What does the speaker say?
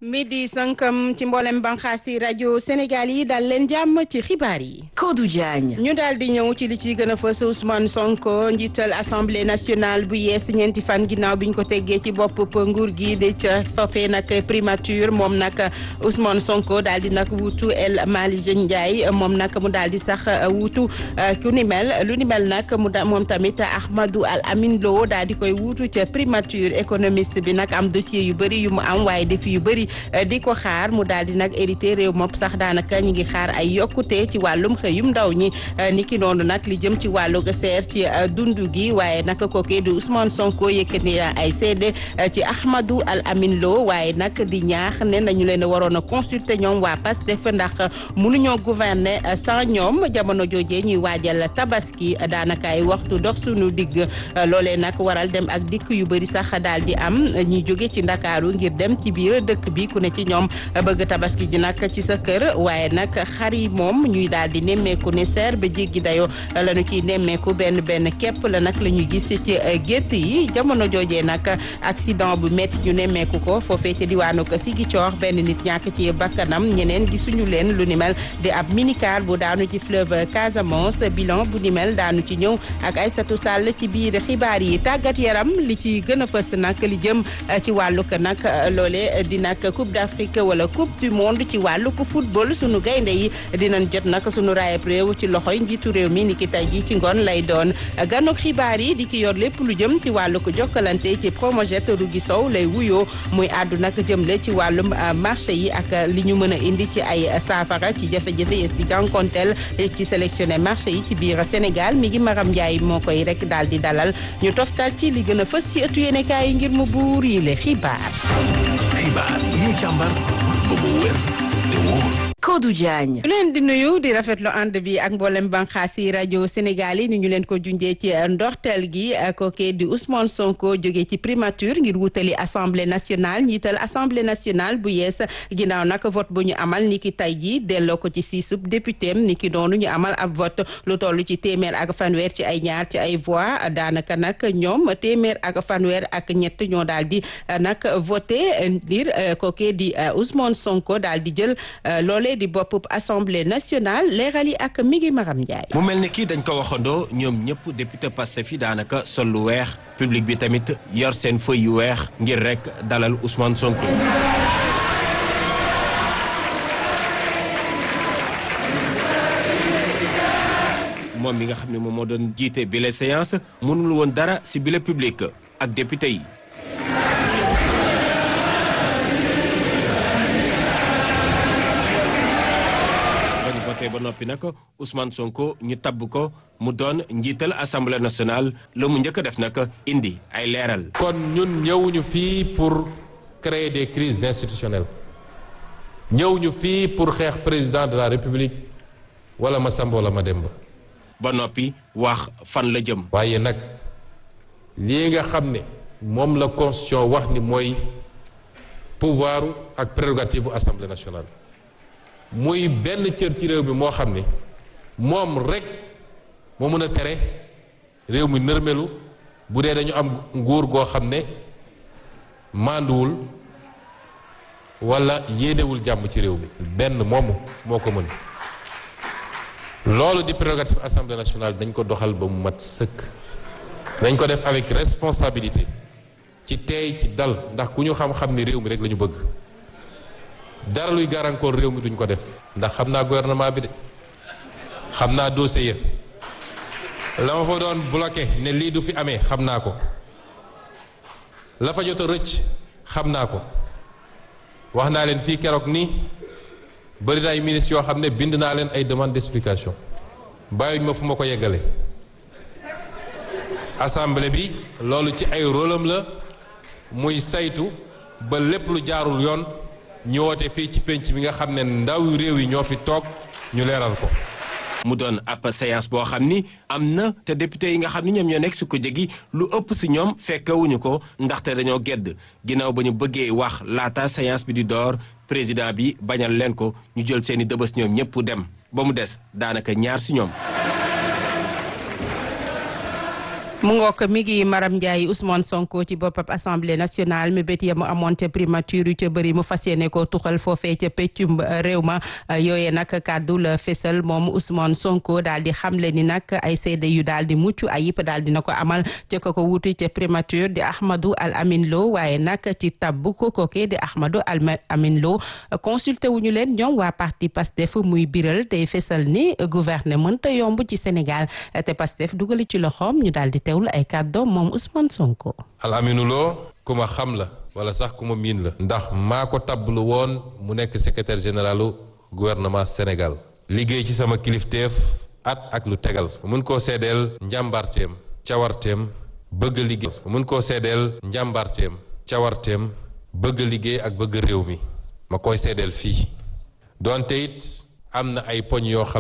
midi sankam ci mboolem banxaasi rajo Sénégal yi dal leen jàmm ci xibaar yi. Kodou Diagne. ñu daal di ñëw ci li ci gën a fës Ousmane Sonko njiital assemblée nationale bu yees ñeenti fan ginnaaw bi ñu ko teggee ci bopp nguur gi de ca foofee nag primature moom nag Ousmane Sonko daal di nag wuutu El Malick Ndiaye moom nag mu daal di sax wuutu ku ni mel lu ni mel nag mu da moom tamit Ahmadou Al Amin Lo daal di koy wuutu ca primature économiste bi nag am dossier yu bëri yu mu am waaye défi yu bëri. di ko xaar mu daal di nag hérité réew moom sax daanaka ñi ngi xaar ay yokkute ci wàllum xëyum ndaw ñi ni ki noonu nag li jëm ci wàllu seer ci dundu gi waaye nag kookee di Ousmane Sonko yëkkati ay seede ci Ahmadou Al Amin Lo waaye nag di ñaax ne nañu leen waroon a consulter ñoom waa Pastef ndax mënuñoo gouverner sans ñoom jamono joojee ñuy waajal tabaski daanaka ay waxtu dox suñu digg loolee nag waral dem ak dikk yu bëri sax daal di am ñuy jóge ci Ndakaaru ngir dem ci biir dëkk bi ku ne ci ñoom bëgg tabaski ji nag ci sa kër waaye nag xar yi moom ñuy daal di nemmeeku ne seer ba jéggi dayoo la ñu ciy nemmeeku benn benn képp la nag la ñuy gis ci gétt yi jamono joojee nag accident bu métti ñu nemmeeku ko foofee ca diwaanu ko Ziguinchor benn nit ñàkk ci bakkanam ñeneen gisuñu leen lu ni mel di ab minicar bu daanu ci fleuve Casamance bilan bu ni mel daanu ci ñëw ak Aïssatou Sall ci biir xibaar yi tàggat yaram li ci gën a fës nag li jëm ci wàllug nag loole di nag coupe d'Afrique wala coupe du monde ci wàllu ko football sunu gaynde yi dinañ jot nag sunu raayab réew ci loxoy njiitu réew mi ni ki tey ji ci ngoon lay doon ganok xibaar yi di ki yor lépp lu jëm ci wàllu ko jokkalante ci promojet Rougui Sow lay wuyoo muy àddu nag jëmle ci wàllum marché yi ak li ñu mën a indi ci ay saafara ci jafe-jafe yes di jànkonteel ci sélectionné marché yi ci biir Sénégal mi ngi Maram Ndiaye moo koy rek daal di dalal ñu toftal ci li gën a fës ci ëttu yéenekaay yi ngir mu buur yi le xibaar xibaar yi ñu càmbar ba mu wér te wóor Kodou Diagne. leen di nuyu di rafetlu ànd bi ak mboolem banxaas yi rajo Sénégal yi ni ñu leen ko junjee ci ndorteel gi kooke di Ousmane Sonko jógee ci primature ngir wutali assemblée nationale njiital assemblée nationale bu yees ginnaaw nag vote bu ñu amal ni ki tey ji delloo ko ci siisub député am ni ki noonu ñu amal ab vote lu toll ci téeméer ak fanweer ci ay ñaar ci ay voix daanaka nag ñoom téeméer ak fanweer ak ñett ñoo daal di nag voté ngir kooke di Ousmane Sonko daal di jël loolee di bopp assemblée nationale leeral yi ak mi ngi Maram Ndiaye. mu mel ni kii dañ ko waxandoo ñoom ñëpp député Pastef yi daanaka sol lu weex public bi tamit yor seen feuille yu weex ngir rek dalal Ousmane Sonko. moom mi nga xam ne moom moo doon jiite bile séance mënul woon dara ci bile public ak député yi. te ba noppi nag Ousmane Sonko ñu tabb ko mu doon njiital assemblée nationale la mu njëkk a def nag indi ay leeral. kon ñun ñëwuñu fii pour créer des crises institutionnelles ñëwuñu fii pour xeex président de la république wala ma Samba wala ma Demba. ba noppi wax fan la jëm. waaye nag lii nga xam ne moom la constitution wax ni mooy pouvoir ak prérogative bu assemblée nationale. muy benn cër ci réew mi moo xam ne moom rek moo mën a tere réew mi nërmelu bu dee dañu am nguur goo xam ne mànduwul walla yéenewul jàmm ci réew mi benn moomu moo ko mën loolu di prérogative assemblée nationale dañ ko doxal ba mu mat sëkk dañ ko def avec responsabilité ci teey ci dal ndax ku ñu xam-xam ni réew mi rek la ñu bëgg dara luy gàllankoor réew mi duñ ko def ndax xam naa gouvernement bi de xam naa dossier la ma fa doon bloqué ne lii du fi amee xam naa ko la fa jot a rëcc xam naa ko wax naa leen fii keroog nii bëri na ay ministres yoo xam ne bind naa leen ay demande d'explication bàyyuñ ma fu ma ko yeggale assemblée bi loolu ci ay rôle am la muy saytu ba lépp lu jaarul yoon ñu woote fii ci penc bi nga xam ne ndaw réew yi ñoo fi toog ñu leeral ko. mu doon ab séance boo xam ni am na te député yi nga xam ni ñoom ñoo nekk su ko jegi lu ëpp si ñoom fekkewuñu ko ndaxte dañoo gedd ginnaaw ba ñu bëggee wax laata séance bi di door président bi bañal leen ko ñu jël seeni dëbës ñoom ñëpp dem ba mu des daanaka ñaar si ñoom. mu ngook mi ngi Maram Ndiaye Ousmane Sonko ci boppam assemblée nationale mi bét ya mu amoon ca primature yu ca bëri mu fas yéene ko tuxal foofee ca peccum réew ma yooyee nag kàddu la fésal moom Ousmane Sonko daal di xamle ni nag ay seede yu daal di mucc ayib daal dina ko amal ca ko ko wuti ca primature di Ahmadou Al Amin Lo waaye nag ci tabbu ko kookee di Ahmadou Al Amin Lo consulté wuñu leen ñoom waa parti Pastef muy biral day fésal ni gouverner mënta yomb ci Sénégal te Pastef dugali ci loxoom ñu daal di teewlu ay kàddoom moom Ousmane Sonko. Al Aminu Lo ku ma xam la wala sax ku ma miin la ndax maa ko tablu woon mu nekk secrétaire généralu gouvernement Sénégal liggéey ci sama kilifteef at ak lu tegal mun koo seedeel njàmbaarteem cawarteem bëgg liggéey mun koo seedeel njàmbaarteem cawarteem bëgg liggéey ak bëgg réew mi ma koy seedeel fii donte it am na ay poñ yoo xam